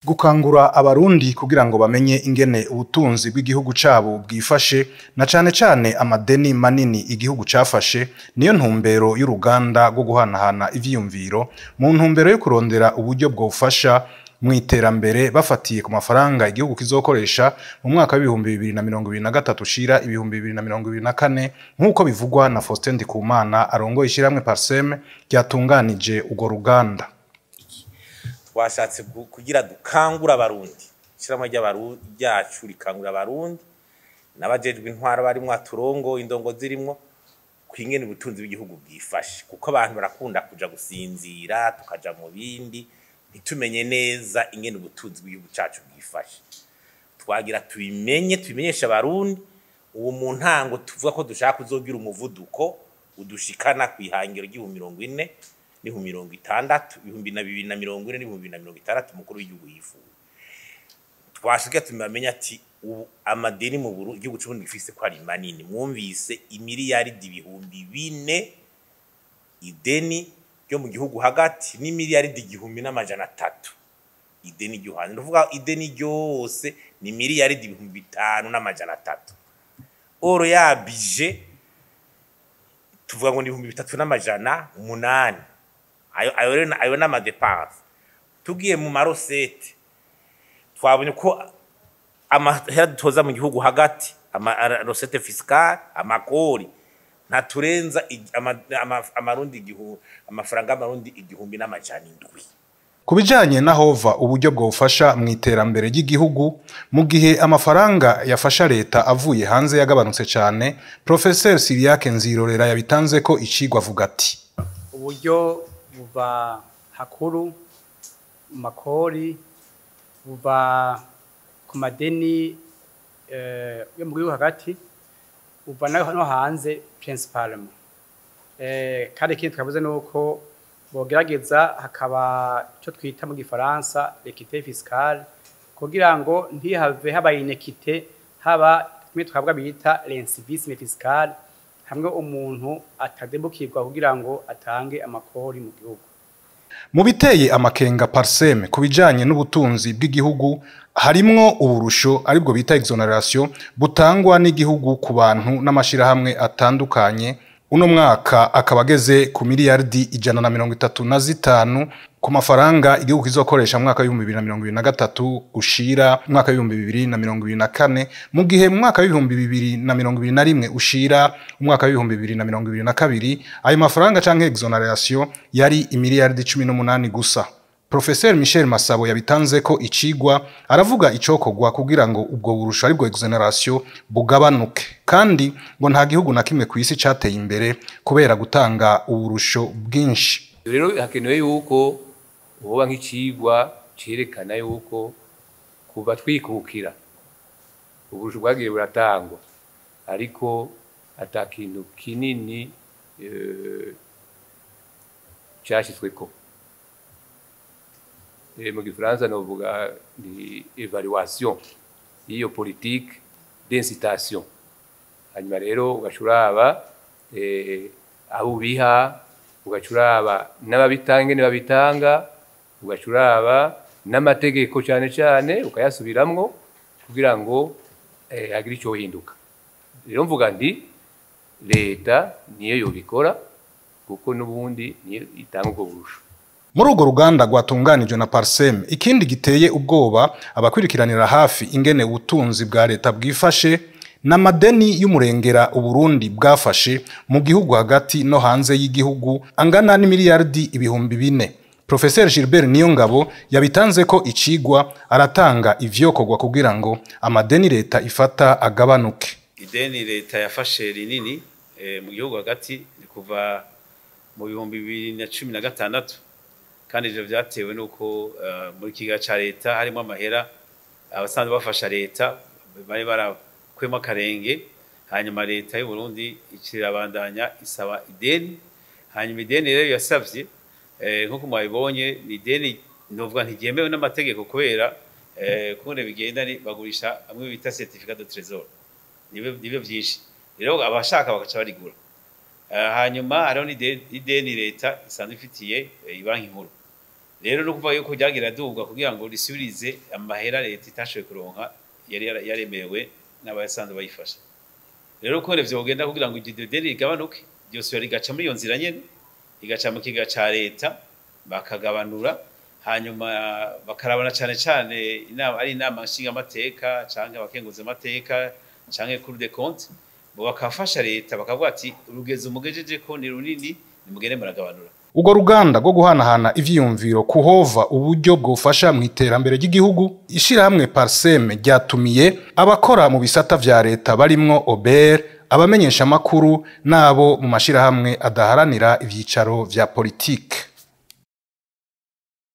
gukangura abarundi kugira ngo bamenye ingene ubutunzi bw'igihugu cabo bwifashe na cane cane amadeni manini igihugu cafashe niyo ntumbero y'uruganda rwo guhanahana ivyiyumviro mu ntumbero yo kurondera uburyo bwofasha mw'iterambere bafatiye ku mafaranga igihugu kizokoresha mu mwaka w'ibihumbi bibiri na mirongo ibiri na gatatu ushira ibihumbi bibiri na mirongo ibiri na kane nk'uko bivugwa na Faustin Ndikumana arongoye ishirahamwe Parsem ryatunganije urwo ruganda twashatse gu- kugira dukangura abarundi ishyirahamwe ry'abaru- ryacu rikangura abarundi n'abajejwe intwaro barimwo aturongo indongo zirimwo kwingene ubutunzi bw'igihugu bwifashe kuko abantu barakunda kuja gusinzira tukaja mu bindi ntitumenye neza ingene ubutunzi bw'igihugu cacu bwifashe twagira tubimenye tubimenyeshe abarundi ubu mu ntango tuvuga ko dushaka kuzogira umuvuduko udushikana kw'ihangiro ry'ibihumbi mirongo ine n'ibihumbi mirongo itandatu ibihumbi na bibiri na mirongo ine n'ibihumbi na mirongo itandatu umukuru w'igihugu yifuza twashika tumamenya ati ubu amadeni mu Burundi igihugu c'uburundi gifise ko ari manini mwumvise imiliyaridi ibihumbi bine ideni ryo mu gihugu hagati n'imiliyaridi igihumbi n'amajana atatu ideni ryo hanze ndavuga ideni ryose ni miliyaridi ibihumbi bitanu n'amajana atatu oro ya bije tuvuga ngo ni ibihumbi bitatu n'amajana umunani ayo ayo rero na- ayo n'amadepanse tugiye mu marosete twabonye ko amahera dutoza mu gihugu hagati amarosete fisikale amakori ntaturenza ig- ama- ama- amarundi igihu- amafaranga y'amarundi igihumbi n'amajana indwi Ku bijanye na hova uburyo bwofasha mu iterambere ry'igihugu mu gihe amafaranga yafasha leta avuye hanze yagabanutse cane Professeur Siriake Nzirorera yabitanze ko icigwa avuga ati uburyo buva hakuru mu makori buva ku madeni eh, yo mu gihugu hagati buva no no hanze principalement eh, kandi ikindi twavuze ni uko bogerageza hakaba icyo twita mu gifaransa equité fiscale kugira ngo ntihave haba inekite haba kimwe twavuga bita l'incivisme fiscale hamwe umuntu atadebukirwa kugira ngo atange amakori mu gihugu mu biteye amakenga Parsem ku bijanye n'ubutunzi bw'igihugu harimwo uburusho aribwo bita exoneration butangwa n'igihugu ku bantu n'amashirahamwe atandukanye uno mwaka akaba ageze ku miliyardi ijana na mirongo itatu na zitanu ku mafaranga igihugu kizokoresha mu mwaka w'ibihumbi bibiri na mirongo ibiri na gatatu ushira umwaka w'ibihumbi bibiri na mirongo ibiri na kane mu gihe mu mwaka w'ibihumbi bibiri na mirongo ibiri na rimwe ushira umwaka w'ibihumbi bibiri na mirongo ibiri na kabiri ayo mafaranga canke exoneration yari imiliyardi cumi n'umunani gusa Professeur Michel Masabo yabitanze ko icigwa aravuga icokorwa kugira ngo ubwo burusho aribwo exoneration bugabanuke kandi ngo nta gihugu na kimwe ku isi cateye imbere kubera gutanga uburusho bwinshi rero hakenewe yuko uba nk'icigwa cerekana yuko kuva twikukira uburusho bwagiye buratangwa ariko ata kintu kinini eh, cashitsweko Eh, mu gifaransa novuga ni evaluation y'iyo politique d'incitation hanyuma rero ugaca uraba eh, abo ubiha ugaca uraba n'ababitanga ingene babitanga ugaca uraba n'amategeko cyane cyane ukayasubiramwo kugira ngo eh, hagire icyo hinduka rero mvuga nti leta niyo yobikora kuko n'ubundi niyo itanga ubwo burusho muri urwo ruganda rwatunganijwe na Parsem ikindi giteye ubwoba abakurikiranira hafi ingene ubutunzi bwa leta bwifashe n'amadeni y'umurengera uburundi bwafashe mu gihugu hagati no hanze y'igihugu angana n'imiliyardi ibihumbi bine Professeur Gilbert Niyongabo yabitanze ko icigwa aratanga ivyokorwa kugira ngo amadeni leta ifata agabanuke ideni leta yafashe rinini eh, mu gihugu hagati ni kuva mu bihumbi bibiri na cumi na gatandatu kandi ivyo vyatewe n'uko eh, muri kiga ca leta harimo amahera abasanzwe bafasha leta bari barakwemo akarenge hanyuma leta y'u Burundi ikirabandanya isaba ideni hanyuma ideni rero yasavye eh, nk'uko mwabibonye ni ideni novuga ntiryemewe n'amategeko kubera eh, kungene bigenda ni bagurisha amwe bita certificat de trésor nibyo nibyo byinshi rero abashaka bagaca barigura Eh, hanyuma hariho n'ide- n'ideni leta isanzwe ifitiye eh, banki nkuru rero no kuvuga yuko ryagira dubwa kugira ngo risubirize amahera leta itashoboye kuronka yari yara- yaremewe n'abasanzwe bayifasha rero ko revyo kugenda kugira ngo iryo deni rigabanuke ryose rigaca muri iyo nzira nyene rigaca mu kiga ca leta bakagabanura hanyuma bakarabana cane cane inama ari inama nshingamateka canke abakenguza amateka canke kuri de compte bo bakafasha leta bakavuga ati urugezi umugejeje ko ni runini nimugende muragabanura Urwo ruganda rwo guhanahana ivyiyumviro kuhova uburyo bwofasha mu iterambere ry'igihugu ishirahamwe Parseme ryatumiye abakora mu bisata vya leta barimwo Ober abamenyesha makuru nabo mu mashirahamwe adaharanira ivyicaro vya politike